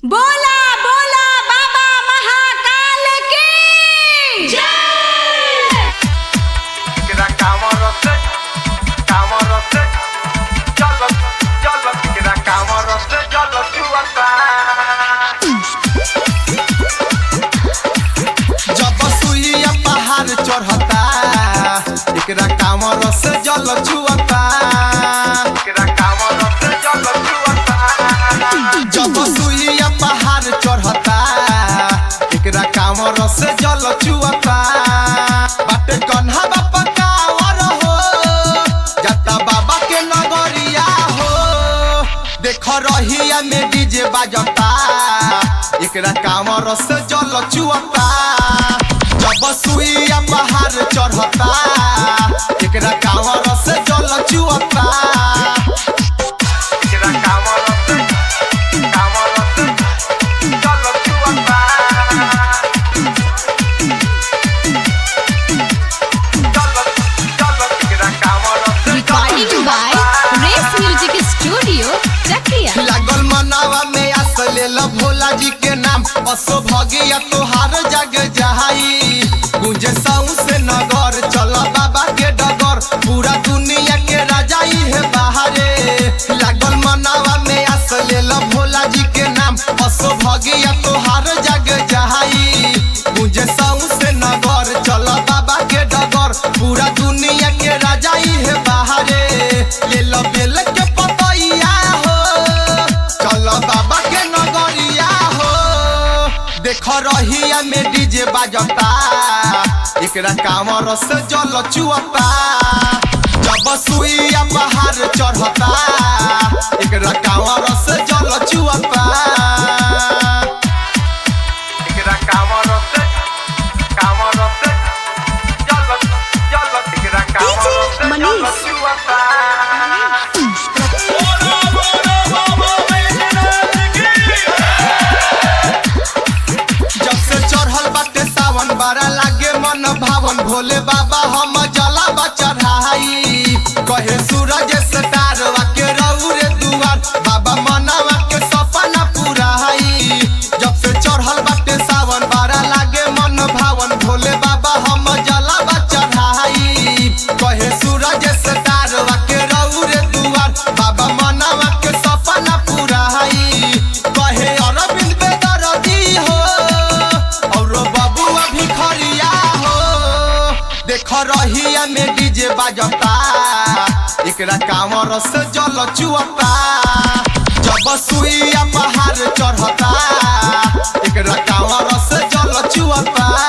बोला बोला बाबा महाकाल की जय Kira kamerası, kamerası, çalın, çalın. Kira kamerası, çalın, çuvata. जब सुइया पहाड़ चढ़ता एकरा कामर से जल छुअता Kira kamerası, çalın, çuvata. जब सुइया पहाड़ चढ़ता एकरा कामर से जल छुअता बाटे कन्हा बापा कावर हो जाता बाबा के नगरिया हो देख रहिया में डीजे बाजता एकरा कामर से जल छुअता जब सुइया पहाड़ चढ़ता एकरा कामर से जल छुअता Kira kamerası, kamerası, çalın, çuvata. Çalın, çalın. Kira kamerası, recording çalın, by çuvata. Race music studio Chakia लागल मनावा में आस लेल भोला जी के नाम बसो भगिया तोहार जग जहाई गुंजे साऊ से नगर चल बाबा के डगर पूरा दुनिया के राजाई है बाहरे लागल मनावा में आस लेल भोला जी के नाम बसो भगिया तोहार जग जहाई गुंजे साऊ से नगर चल बाबा के डगर पूरा दुनिया के राजाई है बाहरे ले लो बेल के पतैया हो चलो बाबा के नगरिया हो देख रहिया में डीजे बाजता एकरा कामर से जल चुअता जब सुइया पहाड़ चढ़ता एकरा कामर से जल चुअता Kira kamerası, kamerası, çalın, çalın. Kira kamerası, çalın, çuvata. जब से चढ़ल बाटे सावन बड़ा लागे मन भावन भोले बाबा हम जलावा चढ़ाई कहे सूरज से तारवा के रौरे दुआर बाबा मनावा के सपना पुराई जब से चढ़ल बाटे सावन बड़ा लागे मन भावन भोले बाबा हम जलावा चढ़ाई कहे सूरज से तारवा के रौरे दुआर बाबा मनावा के सपना पुराई कहे अरविंद बेदरदी हो और बबुआ भिखरिया हो देख रहिया में डीजे बाजता एकरा कामर से जल चुअता जब सुइया पहाड़ चढ़ता एकरा कामर से जल चुअता